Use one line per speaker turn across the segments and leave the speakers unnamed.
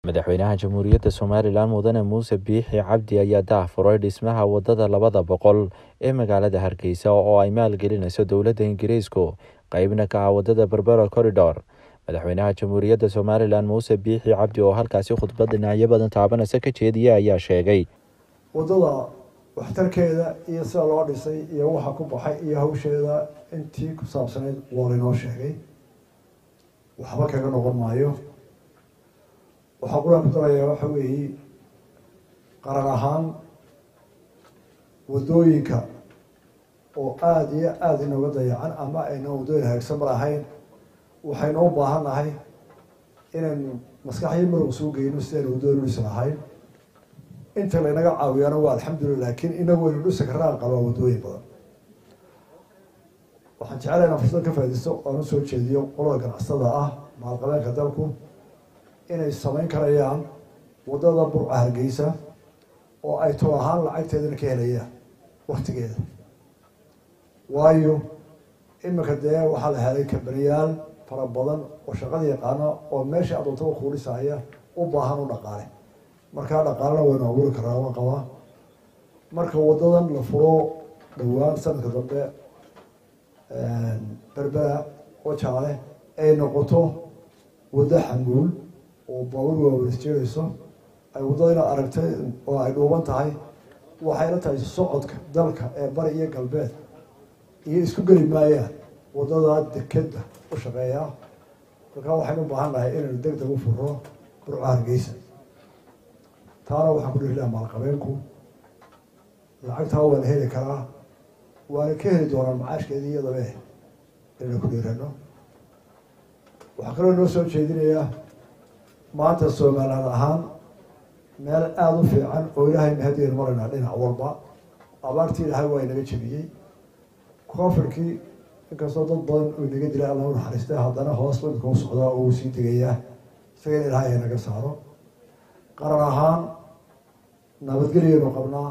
madaxweynaha jamhuuriyadda somalilan mudane muuse biixi cabdi ayaa daahfuray dhismaha wadada labada boqol ee magaalada hargeysa oo ay maalgelinayso dowladda ingiriisku qeybna ka ah wadada berbera corridor madaxweynaha jamhuuriyadda somalilan muuse biixi cabdi oo halkaasi khudbad dhinacyo badan taabanaysa ka jeediyay ayaa sheegay
waddada waxtarkeeda iyo sida loo dhisay iyo waxa ku baxay iyo hawsheeda intii ku saabsanayd waa laynoo sheegay waxba kaga noqon maayo waxaa quraan ku darayaa waxa weeye qaran ahaan waddooyinka oo aada iyo aada inooga dayacan ama ayna waddooyin hagaagsan mar ahayn waxaynu u baahan nahay inaynu maskaxyo marow soo geyno sidaynu waddooyin udhisi lahayn inta laynaga caawiyana waa alxamdulillah laakiin inagu waynu dhisi karaan qabaa waddooyin badan waxaan jecelahay inaan fursad ka faaidaysto oan usoo jeediyo qolada ganacsatada ah maalqabeenka dalku inay samayn karayaan waddada burca hargeysa oo ay tol ahaan lacagteedana ka helayaan waktigeeda waayo iminka dee waxaa la helay kabaniyaal fara badan oo shaqada yaqaana oo meesha adoontada kuu dhisaya u baahan u dhaqaale markaa dhaqaalena waynu abuuri karaa waan qabaa marka waddadan la furo dhowaan sanadka dambe berbera oo jaale ay noqoto waddo xanguul oo baabuur waaweys jeerayso ay waddada inaad aragtay oo ay dhuuban tahay waxayna tahay socodka dalka ee bari iyo galbeed iyo isku geli maayaan waddada dekeda u shaqeeya markaa waxaynu u baahan nahay inaynu deg deg u furo burco hargeysa taana waxaan ku dhihi laha maalqabeenku lacagtaa waa la heli karaa waana ka heli doonaa macaashkeedii iyadabe inaynu ku dhiirano waxaa kaloo noo soo jeedinayaa maanta somaliland ahaan meel aada u fiican oo ilaahay mahadiyaynu maraynaa dhinac walba abaartii ilaahay waa inaga jebiyey koonfurkii inkastoo dad badan uu inaga dilay alla u naxariistay haddana hoos imika u socdaa oo uu sii degayaa isaga in ilaahay ay naga saaro qaran ahaan nabadgelyaynu qabnaa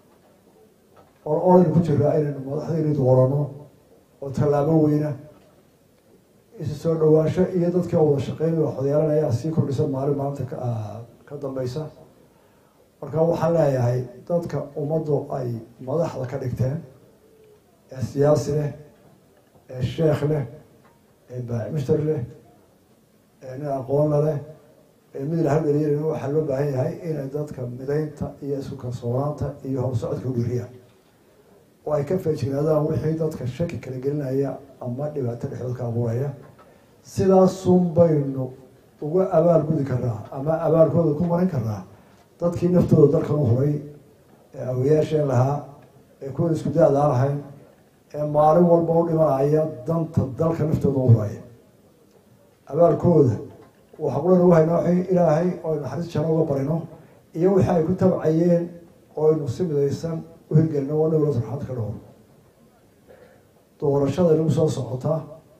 oo oraynu ku jiraa inaynu madaxdaynu doorano oo tallaabo weyna isu soo dhawaansho iyo dadkii wada shaqeyn waxodeelanaya sii kordhisa maalin maalinta ka dambeysa marka waxaan leeyahay dadka ummaddu ay madaxda ka dhigteen ee siyaasi leh ee sheekh leh ee baacimister leh ee nin aqoonla leh ee mid laha dhaliilana waxaa loo baahan yahay inay dadka midaynta iyo isku kalsoonaanta iyo horsocodka u dhiriyaan oo ay ka feejignaadaan wixii dadka shaki kala gelinaya ama dhibaato dhexdood ka abuuraya sidaasun baynu uga abaal gudi karnaa ama abaalkooda ku marin karnaa dadkii naftooda dalkan u huray ee awayaasheen lahaa ee kuwa isku da-daa lahayn ee maalin walba u dhimanaya danta dalka naftooda u huraya abaalkooda waxa qulana wahaynaa w ilaahay oo naxariis jano uga barino iyo wixii ay ku tabcayeen oo aynu si midaysan u hirgelino waa dhowla sarxaad ka dhowr doorashada inagu soo socotaa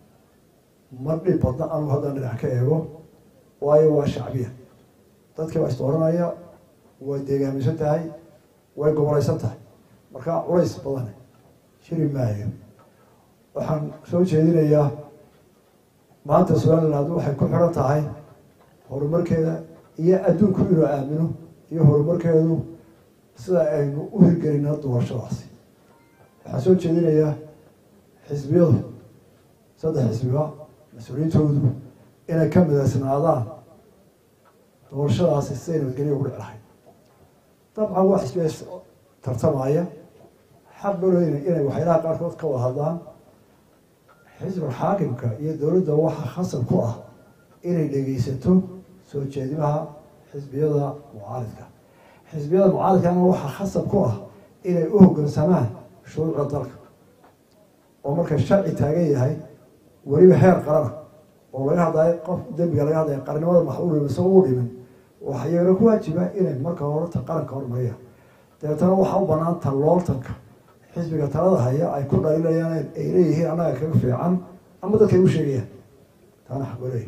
ma dhib badna anu haddaan dhinac ka eego waayo waa shacbiya dadkii baa isdooranaya way deegaamisan tahay way gobolaysan tahay markaa culays badan jiri maayo waxaan soo jeedinayaa maanta somaliland waxay ku xiran tahay horumarkeeda iyo adduunku inuu aamino iyo horumarkeedu sida aynu u hirgelina doorashadaasi waxaan soo jeedinayaa xisbiyadu saddex xisbiba mas-uuliyiintoodu inay ka midaysnaadaan doorashadaasi siday nabadgelya ugu dhici lahayd dabcan waa xisbiya tartamaya xaq balooyna inay waxyaalaha qaarkood ka wada hadlaan xisbul xaakimka iyo dowladda waxaa khasab ku ah inay dhegeysato soo jeedimaha xisbiyada mucaaridka xisbiyada mucaaridkana waxaa khasab ku ah inay u hoggaansamaan shuruucda dalka oo marka sharci taagan yahay weliba heer qarana oo laga hadlayo qof dembiga laga hadlaya qarnimada maxuul isagoo u dhimin waxaa iyagana ku waajiba inay marka horeta qaranka hormariyaan dabeetana waxaa u banaan tallooltanka xisbiga talada haya ay ku dhaliilayaan ay leeyihiin annaga kaga fiican ama dadkay u sheegayaan taana xaqoleey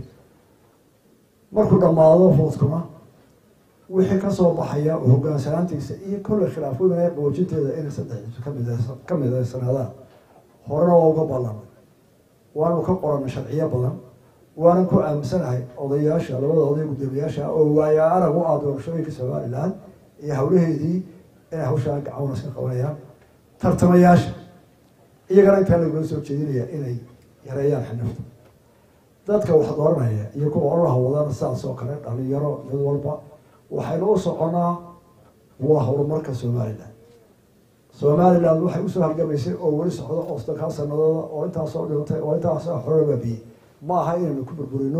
markuu dhammaado foodkuna wixii kasoo baxaya oo hogaansanaantiisa iyo kolley khilaafooyinaya qaboojinteeda inay saddex xisbi kamid ka midaysanaadaan horena waa uga ballanay waanu ka qoranay sharciyo badan waanan ku aaminsanahay odayaasha labada oday guddoomiyaasha oo waaya arag u ah doorashooyinka somalilan iyo hawlaheedii inay hawshaa gacawn iska qabanayaan tartamayaasha iyagana intaa lagula soo jeedinaya inay yareeyaan xinifta dadka wax dooranaya iyo kuwa ololaha wadana sidaas oo kale dhalinyaro mid walba waxaynu u soconaa waa horumarka somalilan somalilan waxay usoo halgamaysay oo weli socdo oo soddonkaa sanadooda oo intaasoo dhimatay oo intaasoo xorobabiyey ma aha inaynu ku burburino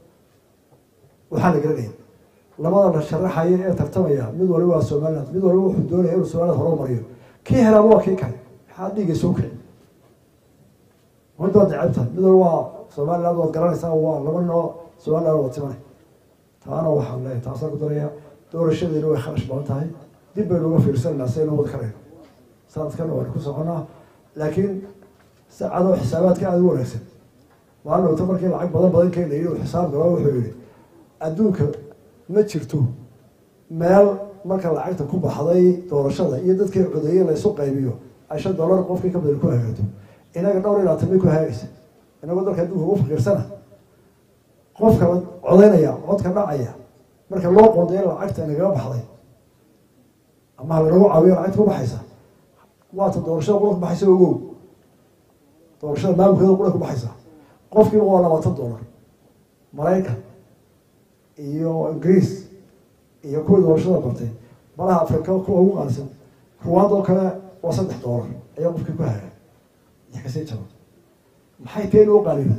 waxaa la garanaya labada la sharaxaya ee tartamaya mid waliba waa somaliland mid waliba wuxuu doonaya inuu somaliland horumariyo kii helaaba waa kii kale maxaa dhiigay soo kici mid waad necebtahay mid waliba waa somaliland waad garanaysaa waa laba noo somaliland waad timanay taana waxaan leeyahay taasaan ku daraya doorashadeena way kharash badan tahay dib baynu uga fiirsananaa si aynu wada karayno sanadkana waynu ku soconaa laakiin saacadoo xisaabaadka aada u wanaagsan maalin wata markii lacag badan badan keenayay uu xisaab galo wuxuu yihi adduunka ma jirto meel marka lacagta ku baxday doorashada iyo dadkii codeeyey laysu qaybiyo ay shan dollar qofkii ka badan ku hagaagto inaga dhowr ilaa tan bay ku hagaagaysa inagoo dalka adduunka ugu fakiirsana qofka codaynaya codka dhacaya marka loo qoondayo lacagta inagaga baxday ama halanagu caawiyo lacagta ku baxaysa waata doorashada qura ku baxaysa ogow doorashada maamulkeeda qura ku baxaysa qofkiiba waa labaatan dollar maraykan iyo ingiriis iyo kuwii doorashada bartay malaha afrika kuwa ugu qaalisan ruwaad oo kale waa saddex dollar ayaa qofkii ku haga iyo kasii jaba maxay teen u qaaliyoday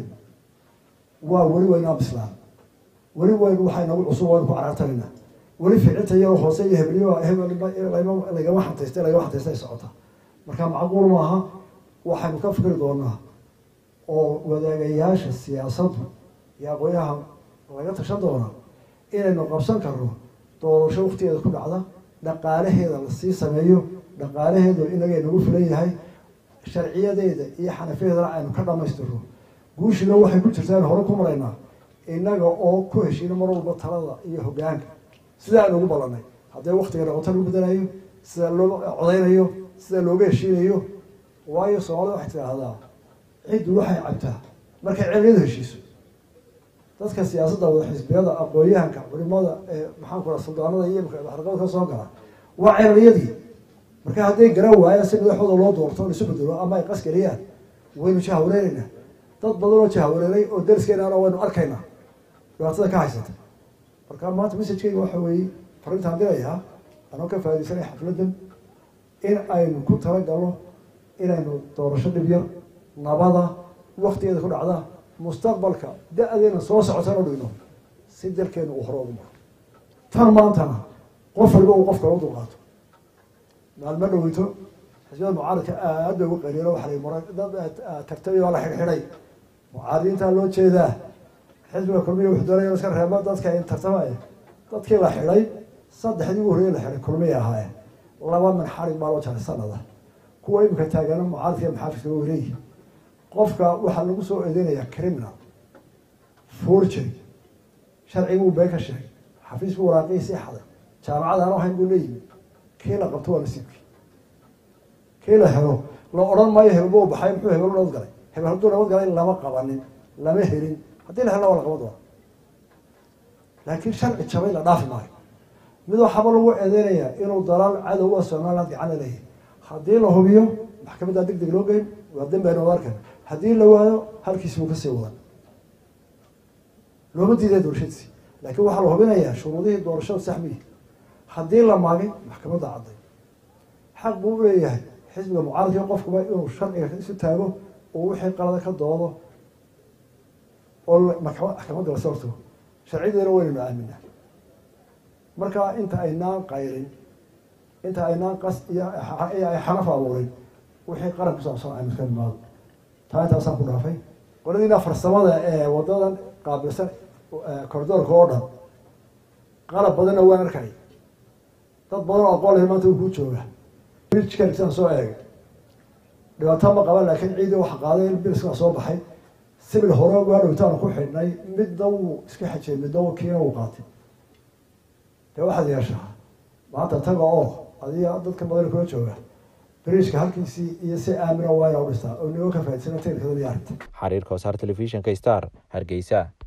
waa weli waynaa bislaan weli waynu waxay nagu cusub waynu ku carartanaynaa weli ficilta iyao hoose iyo hebliyo lagama xantaystay lagama xantaystay ay socota marka macquul maaha waxaynu ka fikri doonaa oo wadaagayaasha siyaasaddu iyo aqoonyaha laga tashan doonaa inaynu qabsan karno doorasho waktigeeda ku dhacda dhaqaalaheeda lasii sameeyo dhaqaalaheedu inagay nagu filan yahay sharciyadeeda iyo xanafiyadeedana aynu ka dhamaystirno guushina waxay ku jirtaa inu hore ku maraynaa innaga oo ku heshiina mar walba talada iyo hogaanka sida aynu ugu ballanay haddee waktiga noqoto lagu bedelayo sida loo codeynayo sida looga heshiinayo waayo soomaalida waxay tidhaahdaa ciddu waxay cabtaa markay celiyadu heshiiso dadka siyaasadda wada xisbiyada aqoon-yahanka culimada ee maxaan ku raa suldaanada iyo imka xarqada ka soo gala waa ceeliyadii marka hadday garan waayaan si madaxooda loo doorto laisu bedelo ama ay qasgariyaan waynu jahwareeraynaa dad badan oo jahwareeray oo dariskeenana waynu arkaynaa dhibaatada ka haysata marka maanta messajkeyga waxa weeye farintaan dirayaa anoo ka faa'idaysanaya xafladdan in aynu ku talagalno inaynu doorasho dhib yar nabada waktigeeda ku dhacda mustaqbalka da-deena soo socotana dhigno si dalkeenu uu hore ugu maro tan maantana qof waliba uu qof kale u dulqaato maalmo dhaweyto xisbiyada mucaaradka aad bay ugu qaliilo waxa la mara dad tartamay waa la xidhxidhay mucaaradiintaa loo jeedaa xisbiga kulmiya wuxuu doonaya iska reebo dadka in tartamaya dadkii la xidhay saddexdii ugu horreeyay la xidhay kulmiyay ahaayeen laba min xarig baa loo jaray sanada kuwa imika taagana mucaaradka iyo maxaafidka way leeyihin qofka waxaa lagu soo eedeynayaa criminal forgery sharciguu been ka sheegay xafiis buu waraaqiisii xaday jaamacad aan ahayn buu leeyimi kii la qabto waa nasiibkii kii la helo la odhan maayo hebelba u baxay muxuu hebel nabad galay hebel hadduu nabad galay lama qabanin lama helin haddii la helna waa la qaban doona laakiin sharci jabay la dhaafi maayo mid waxaaba lagu eedeynayaa inuu dalaal cadow a somaliland gacana leeyahay haddii la hubiyo maxkamaddaa deg deg loo geyn waa dembeenu ad arkan haddii la waayo halkiisi buu kasii wadan looma diiday doorashadiisi laakiin waxaa la hubinayaa shuruudihii doorashada saxmiyi haddii la maagay maxkamadda cadday xaq buu u leeyahay xisbiga mucaaradka qofkuba inuu sharciga isu taago oo wixii qalada ka doodo oo maxkamadda la soorto sharcideena waynaynu aaminaa marka inta aynaan qayrin inta aynaan qas iyo ay xanaf abuurin wixii qaran ku saabsan aynu iska nimaado taa intaasaan ku dhaafay qoladiina farsamada ee wadadan qaabilsan cordoorka oo dhan qalab badanna waan arkay dad badan oo aqoon leh maanta uu ku jooga bridgekan soo eegay dhibaato ma qaban laakiin ciidii waxa qaaday biliskaa soo baxay sibil hore waa dhowtaanu ku xidhnay midna wuu iska xajiyay midna kiina wuu qaatay dee waxaad yeeshaa maanta taga oo adiga dadka badan kula jooga bridgeka halkiisii iyo si aamina waa inaa u dhistaa oo nigoo ka faaidsanaa teknikada iyo arrinta
xariirka wasaar telefishinka star hargeysa